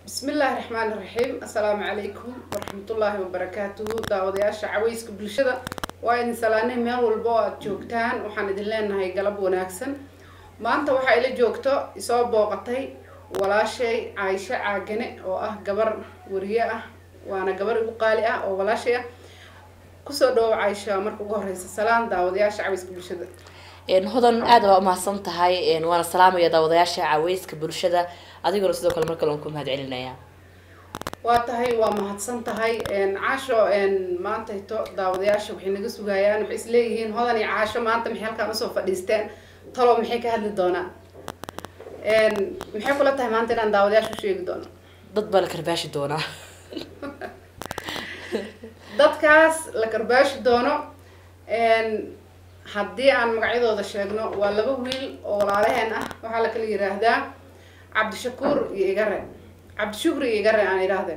bismillaahi raxmaani raxiim assalaamu calaykum waraxmatullaahi wabarakaatuhu daawadayaasha caweyska bulshada waa idin salaanay meel walba oo aada joogtaan waxaan idin leenahay galab wanaagsan maanta waxaa ila joogto isoo booqatay walaashay caaisho caagane oo ah gabar wariye ah waana gabar igu qaali ah oo walaashay ah kusoo dhawow caaisha marka ugu horeysa salaan daawadayaasha caweyska bulshada hodan aad baa umahadsan tahay waana salaamaya daawadayaasha caweyska bulshada adiguna sidoo kale mar kale waan ku mahad celinaya waa tahay waa mahadsan tahay caasho maantayto daawadayaasha waxay naga sugayaan waxay isleeyihiin hodan iyo caasho maanta maxay halkaan usoo fadhiisteen talow maxay ka hadli doonaan maxay kula tahay maanta inaan daawadayaasha u sheegi doono dad baa la karbaashi doonaa dadkaas la karbaashi doono haddii aan magacyadooda sheegno waa laba wiil oo walaalaheen ah waxaa la kala yiraahdaa cabdishakuur iyo igare cabdishukri iyo igare aan idhaahde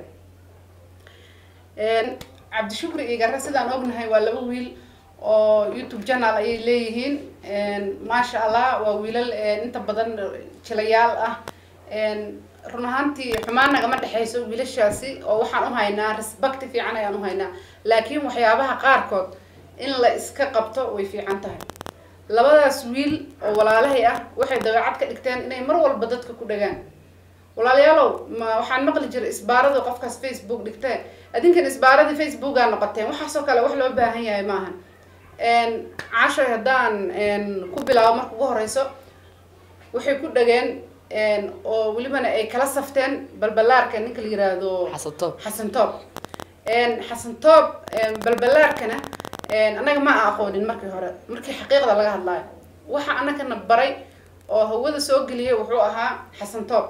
cabdishukri iyo igare sidaan ognahay waa laba wiil oo youtube channel ayay leeyihiin maasha allah waa wiilal inta badan jilayaal ah run ahaantii xumaan nagama dhexeyso wiilashaasi oo waxaan u haynaa respecti fiican ayaan u haynaa laakiin waxyaabaha qaarkood in la iska qabto way fiican tahay labadaas wiil oo walaalahay ah waxay dabeecad ka dhigteen inay mar walba dadka ku dhagaan walaalayaalow ma waxaan maqli jiray isbaarada qofkaas facebook dhigtee adinkan isbaaradii facebookaa noqoteen waxaasoo kale wax loo baahan yahay maahan caashoy haddaan ku bilaabo marka ugu horeyso waxay ku dhageen oo welibana ay kala safteen balbalaarka ninka la yiraahdo xasan toob xasan toob xasan toob balbalaarkana annaga ma a aqoonin markii hore markii xaqiiqda laga hadlaayo waxa annagana baray oo hawada soo geliyay wuxuu ahaa xasan toob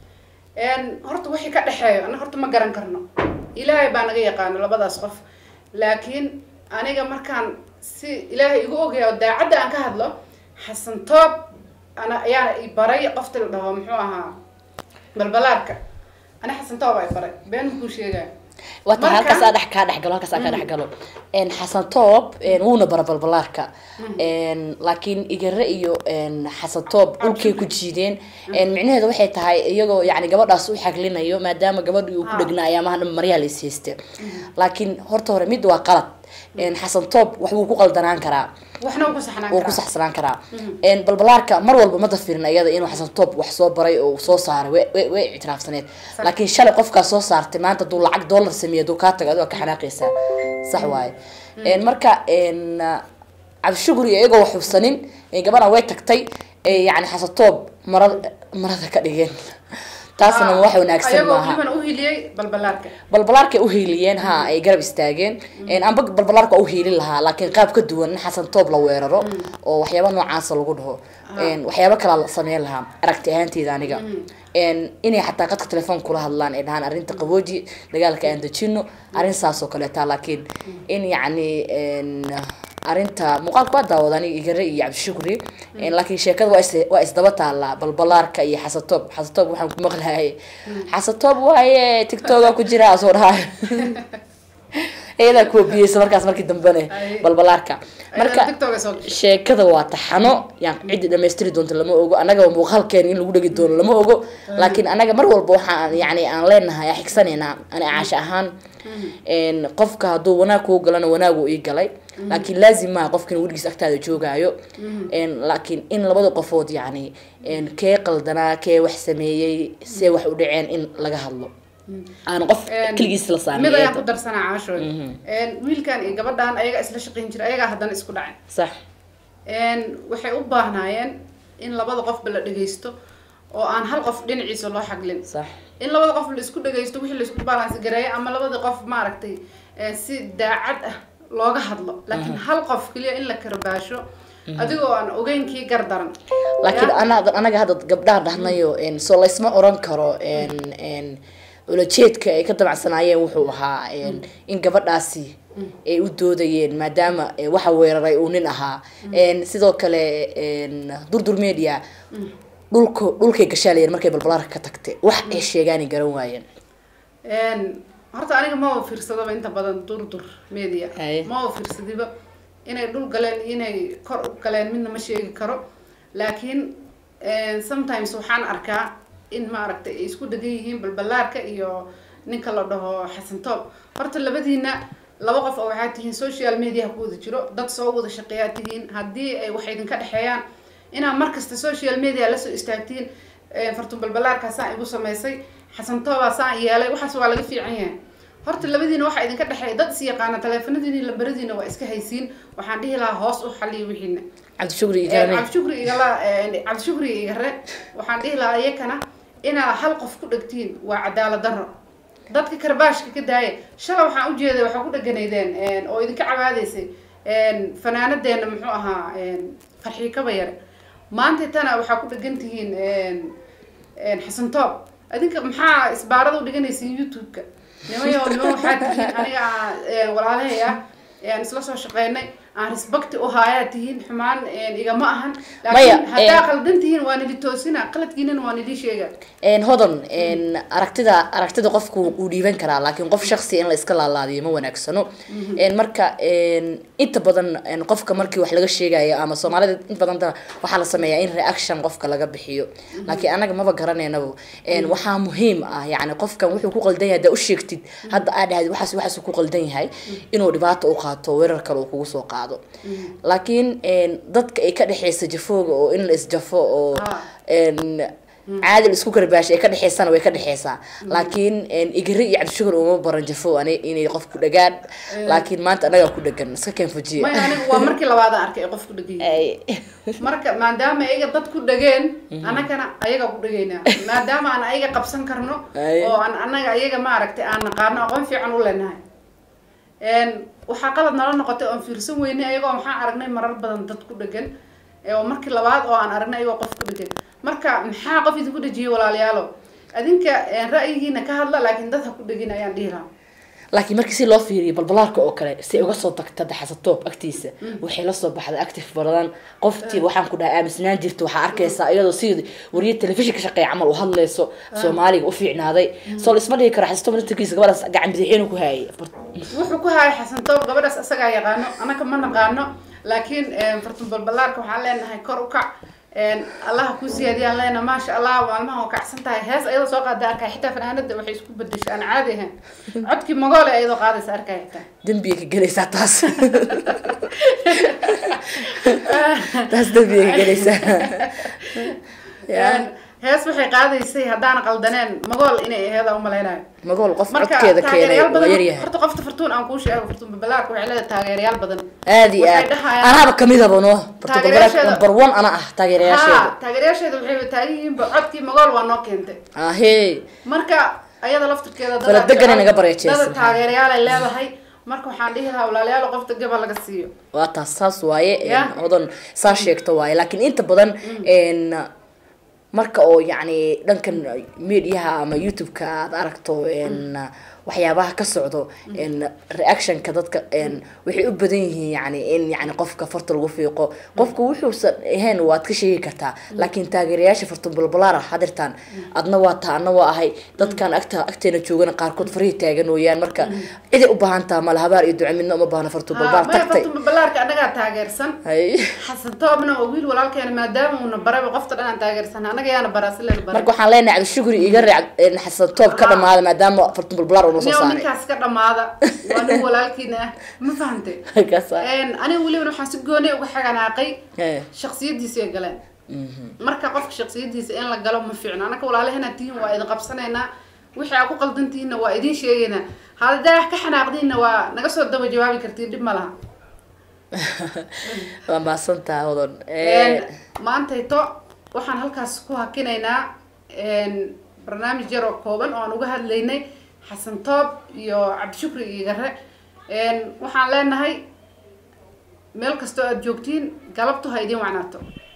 horta wixii ka dhexeeyo annaga horta ma garan karno ilaahay baa naga yaqaano labadaas qof laakiin aniga markaan si ilaahay igu ogaya oo daacadda aan ka hadlo xasan toob ana ayaana i baray qofta la dhaho muxuu ahaa balbalaarka ani xasan toob ay baray been makuu sheegaya wata halkaas aa dhex kaa dhexgalo halkaas aa kaa dhexgalo xasan toob wuuna bara balbalaarka laakiin igare iyo xasan toob dhulkay ku jiideen micnaheeda waxay tahay iyagoo yani gabadhaas u xaglinayo maadaama gabadhii uu ku dhegnaa ayaamaha dhan maryaa la ishayste laakiin horta hore mid waa qalad xasan toob waxbuu ku qaldanaan karaa waxna wuu ku saxnaan wuu ku saxsanaan karaa balbalaarka mar walba ma dafirin iyada inuu xasan toob wax soo baray oo soo saaray way way ictiraafsaneed laakiin shalay qofkaas soo saartay maanta haduu lacag dollar sameeya haduu kaa tago adoo ka xanaaqaysaa sax waaye marka cabdishuguri iyagoo wax hubsanin gabadhan way tagtay yani xasan toob marada marada ka dhigeen taasna wax wanaagsan maaha balbalaarkay uhiiliyeen ha ay garab istaageen amba balbalaarka waa uhiilin lahaa laakiin qaab ka duwan in xasan toob la weeraro oo waxyaaba noocaasa lagu dhaho waxyaaba kalaa la sameyn lahaa aragti ahaanteyda aniga inay xataa qadka telefoon kula hadlaan ay dhahaan arrinta qabooji dagaalka aan dejino arrin saas oo kaleeta laakiin in yacni arrinta muuqaalka waa daawada aniga igare iyo cabdishukri laakiin sheekada waa is waa isdaba taallaa balbalaarka iyo xasatoob xasatoob waxaan ku maqlahay xasatoob waaye tictoga ku jira asoo dhahay iyadaa kuwa biyeysa markaas markii dambene balbalaarka marka sheekada waa taxano yaan ciddi dhamaystiri doonto lama ogo annaga muuqaalkeena in lagu dhegi doono lama ogo laakiin annaga mar walba waxaan yani aan leenahay aan xigsaneynaa ani caasha ahaan qofka hadduu wanaag kuu galana wanaagu ii galay laakiin laazim maaha qofkan weligiis agtaada joogaayo laakiin in labada qofood yani kee qaldanaa kee wax sameeyey see wax u dhaceen in laga hadlo aan qof keligiis la saarin mid ayaan ku darsanaa caashooy wiilkan iyo gabadhan ayagaa isla shaqayn jira ayagaa haddana isku dhacay sax waxay u baahnaayeen in labada qofba la dhagaysto oo aan hal qof dhinaciisa loo xaglin sax in labada qof la isku dhagaysto wixii la isku balance gareeyo ama labada qof maaragtay si daacad ah looga hadlo laakiin hal qof keliya in la karbaasho adigoo aan ogeynkii gardaran laakiin anaga hadda gabdhaha dhahnayo soo laysma oran karo ulajeedka ay ka dabacsanaayeen wuxuu ahaa in gabadhaasi ay u doodayeen maadaama waxa weeraray uu nin ahaa sidoo kale durdur media dhulka dhulkay gashaalayeen markay balbalaarka ka tagtay wax ay sheegaanay garan waayeen horta aniga maba fiirsadaba inta badan durdur media maba fiirsadiba inay dhul galeen inay kor u galeen midna ma sheegi karo laakiin sometimes waxaan arkaa in maaragtay ay isku dhegan yihiin balbalaarka iyo ninka la dhaho xasan toob horta labadiina laba qof oo waxaad tihiin social media ku wada jiro dad soo wada shaqeeyaad tihiin haddii ay wax idinka dhexeeyaan inaad markasta social media lasoo istaagtiin fartun balbalaarkaa saan igu samaysay xasan toobaa saan yeelay waxaas waa laga fiican yahay horta labadiina waxaa idinka dhexeeya dad is yaqaana taleefanadiina lambaradiina waa iska haysiin waxaan dhihi lahaa hoos u xaliya wixiina cabdishukri igarane cabdishukri igala cabdishukri igare waxaan dhihi lahaa iyakana inaad hal qof ku dhegtiin waa cadaalad darro dadka karbaashka ka daaya shalay waxaan ujeeday waxaa ku dheganaydeen oo idinka cabaadaysay fanaanadeena muxuu ahaa farxii kaba yare maanta tana waxaa ku dhegan tihiin xasan toob adinka maxaa isbaarada u dhiganaysiin youtube-ka nimayo niman waxaa tihiin aniga walaalahay ah aan isla soo shaqeynay aan respecti u haayaa tihiin xumaan igama ahan laakiin haddaa qaldan tihiin waa nili toosina qaladkiinana waa nili sheega hodan aragtida aragtida qofku uu dhiiban karaa laakiin qof shaksi in la iska laalaadiyo ma wanaagsano marka inta badan qofka markii wax laga sheegayo ama soomaalida inta badan waxaa la sameeyaa in reaction qofka laga bixiyo laakiin anaga maba garanaynaba waxaa muhiim ah yani qofkan wuxuu ku qaldan yahay haddaa u sheegtid hadda aa dhahdi waxaas waxaas ku qaldan yahay inuu dhibaato u qaato weerar kale uu kugu soo qaado laakiin dadka ay ka dhexeysa jafooga oo in la isjafo oo caadil isku karbaasha ay ka dhexeysana way ka dhexeysaa laakiin igari iyo cabdishukur uma baran jafo ani inay qof ku dhagaan laakiin maanta anagaa ku dhagan iska keen fujiya may aniga waa markii labaadaan arkay ay qof ku dhagan marka maadaama ayaga dad ku dhageen anagana ayaga ku dhagaynaa maadaama aan ayaga qabsan karno oo aan anaga ayaga maaragtay aan naqaano aqoon fiican u leenahay waxaa qalad nala noqotay oon fiirsan weynay ayagoo maxaan aragnay marar badan dad ku dhegan oo markii labaad oo aan aragnay ayagoo qof ku dhegan marka maxaa qof idinku dhejiyay walaalayaalo adinka ra'yigiina ka hadla laakiin dad ha ku dhegin ayaan dhihi lahaa laakiin markii si loo fiiriyo balbalaarka oo kale si uga soo tagta daxasatoob agtiisa waxay lasoo baxday active badan qoftii waxaan ku dhahay aaminsanaan jirta waxaa arkaysaa iyadoo sidii wariye telefishin ka shaqeeya camal u hadlayso soomaaliga u fiicnaaday soo la isma dhihi karo xasatoob naftarkiisa gabadhaas gacan bidixeenu ku haayay wuxuu ku haayay xasan toob gabadhaas asagaa yaqaano anaka ma naqaano laakiin fartun balbalaarka waxaan leenahay kor u kac allaha ku siyaadiyaan leena maasha allah maalmaha oo kacsan tahay hees ayadoo soo qaada arkay xitaa fanaanada waxay isku bedeshay aan caadi ahayn codkii magoole ayadoo qaadaysa arkay xitaa dembiyay ka gelaysaa taas taas dembiyay ka gelaysaa hees waxay qaadaysay haddaan qaldaneen magool inay aheeda umalaynayo magool qof marka codkeeda keenay taageerayaal waa badan yaryahay horta qofta fartuun aan kuu sheego fartuun babalaarka waxay leedahay taageerayaal badan aad iyo waxay aad dhahayaan- anaaba kamidaba no barto Taageerayaasheeda- number one ana ah taageerayaasheeda ha taageerayaasheeda waxay taagan yihiinba codkii magool waa noo keentay ahee marka ayada laftirkeeda dad Fala aad degan jecel- inaga bareejeysan. dad taageerayaal ay leedahay marka waxaan dhihi lahaa walaalayaal qofta gaba laga siiyo waa taas saas waaye Ya. hodan saa sheegto waaye laakiin inta badan n marka oo yacni dhankan mediaha ama youtube-ka aad aragto n waxyaabaha ka socdo n reactionka dadka n waxay u badan yihiin yani in yani qofka farta lagu fiiqo qofka wuxuusan ahayn waad ka sheegi kartaa laakiin taageerayaasha farta balbalaara hadirtaan adna waa taa adna waa ahay dadkan agta agteena joogana qaarkood farihii taagan ooyaan marka ciday u baahan taha mala habaar iyo duco midna uma baahna fartu balbaar maya tagtay fartuun babalaarka annagaa taageersan hay xasan toobna oo wiil walaalkeena maadaama uuna baraba qofta dhan aan taageersan annaga yaana baraa si leen bara marka waxaan leenahay cabdishukri iga reec xasan toob ka dhamaada maadaama fartun balbalaar uu noo soo nio saaray ninkaas ka dhamaada waa nin walaalkiina ah ma fahantay Kaasa. aniga weliba waxaan si gooni uga xaganaaqay Eh. shaksiyadiisa ay galeen marka qofka shaksiyadiisa in la galo ma fiicno anaka walaalahana tihiin waa idin qabsanaynaa wixii aa ku qaldan tihiinna waa idin sheegaynaa haddaa ka xanaaqdiinna waa naga soo daba jawaabi kartiin dhib ma laha waa mahadsantaha hodan maantayto waxaan halkaas ku hakinaynaa barnaamij yar oo kooban oo aan uga hadlaynay xasan toob iyo cabdishukri iyo gare waxaan leenahay meel kastoo aad joogtiin galabtu ha idiin wacnaato